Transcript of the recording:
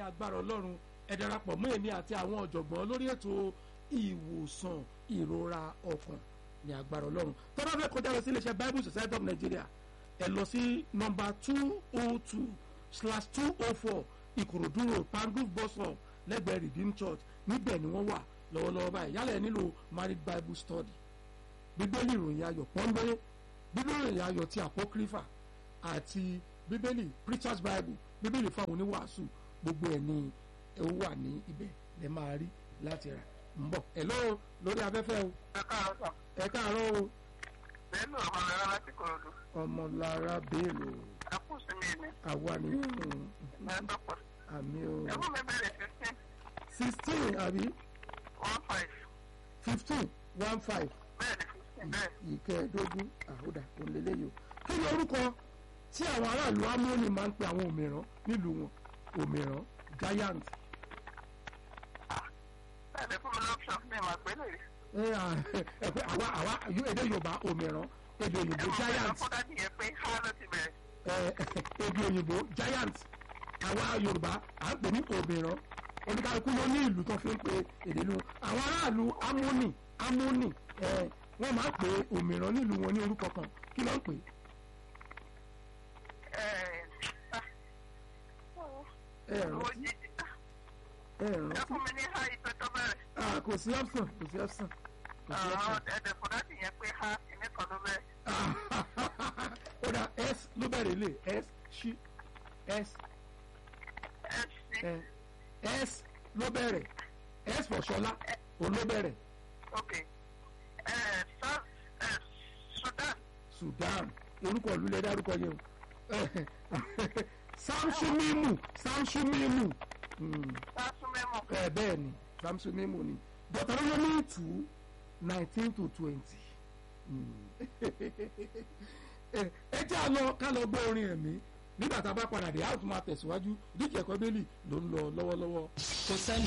agbára ọlọ́run ẹ darapọ̀ mọ́ èmi àti àwọn ọ̀jọ̀gbọ́n lórí ètò ìwòsàn ìrora ọkàn ní agbára ọlọ́run tó bá fẹ́ kọjá lọ sí iléeṣẹ́ bible society of nigeria ẹ lọ sí nọ́mbà two oh two slash two oh four ìkòròdú road pangrove bus stop lẹ́gbẹ̀ẹ́ redeemed church níbẹ̀ ni wọ́n wà lọ́wọ́lọ́wọ́ báyìí yálẹ̀ ẹ nílò married bible study bíbélì ìròyìn ayọ̀ pọ́nbélé bíbélì ìròyìn ayọ̀ ti apocrypha àti bíbélì preachers bible bíbélì fún àwọn oníwàásù gbogbo ẹ̀ ní ẹ wà ní ibẹ̀ lẹ máa rí láti rà ń bọ̀ ẹ̀ lọ́wọ́ lórí afẹ́fẹ́ o ẹ káàárọ̀ sà. ẹ káàárọ̀ o bẹ́ẹ̀ ló ọmọ rẹ láti kọ̀ọ̀dù. ọmọlára bello ẹ kù sí mi ni. àwa ni ẹ dọ́pọ̀. àmì o ẹ fún mi bẹ̀rẹ̀ fifteen sixteen àbí one five. fifteen one five bẹ́ẹ̀ ni fifteen bẹ́ẹ̀. ìkẹẹ̀ẹ́dógún àhódà òǹlẹ́lẹ́yò kí ni orúkọ tí àwọn aráàlú amóni máa ń pe àwọn òmìrán nílùú wọn òmìrán giant bẹ́ẹ̀ ni fún mi lọ́pṣọ̀n mi mà gbé lè rí. ẹ à, ẹ pé àwa àwa èdè yorùbá òmìrán èdè ẹ òyìnbó mọ̀ pé giant lọ́kọ́dá nìyẹn pé ha ló ti bẹ̀rẹ̀. ẹ èdè òyìnbó giant àwa yorùbá à ń pè ní òmìrán oníkàlùkù ló ní ìlú tó fi ń pe èdè ìlú àwọn aráàlú amóni amóni ẹ wọ́n máa ń pè òmìrán nílùú wọn ní orúkọ kan kí ló ń pè ẹ é ẹ owó rántí jíjì. ẹ ẹ rántí fún mi ní ha ìpè tó bẹ̀rẹ̀. ah kò sí option kò sí option kò sí option ẹ̀ẹ́dẹ̀ fún láti yẹn pé ha ìní kan ló bẹ̀rẹ̀. ah ó dà s ló bẹ̀rẹ̀ lé s ṣí s ẹ sí ẹ s ló bẹ̀rẹ̀ s for ṣọlá òun ló bẹ̀rẹ̀ ok. ẹ south ẹ sudan sudan orúkọ ìlú lẹ dárúkọ yẹn o samsumimu samsumimu Hmm, sasumemu. ẹ bẹ́ẹ̀ ni samsumimu ni deuteronomy two nineteen to twenty ẹ jẹ́ àlọ́ ká lọ gbọ́ orin ẹ̀mí nígbà tá a bá padà dé a ó tún máa tẹ̀síwájú díjẹ́ ẹ̀kọ́ bẹ́ẹ̀lì ló ń lọ lọ́wọ́lọ́wọ́. kò sẹ́ni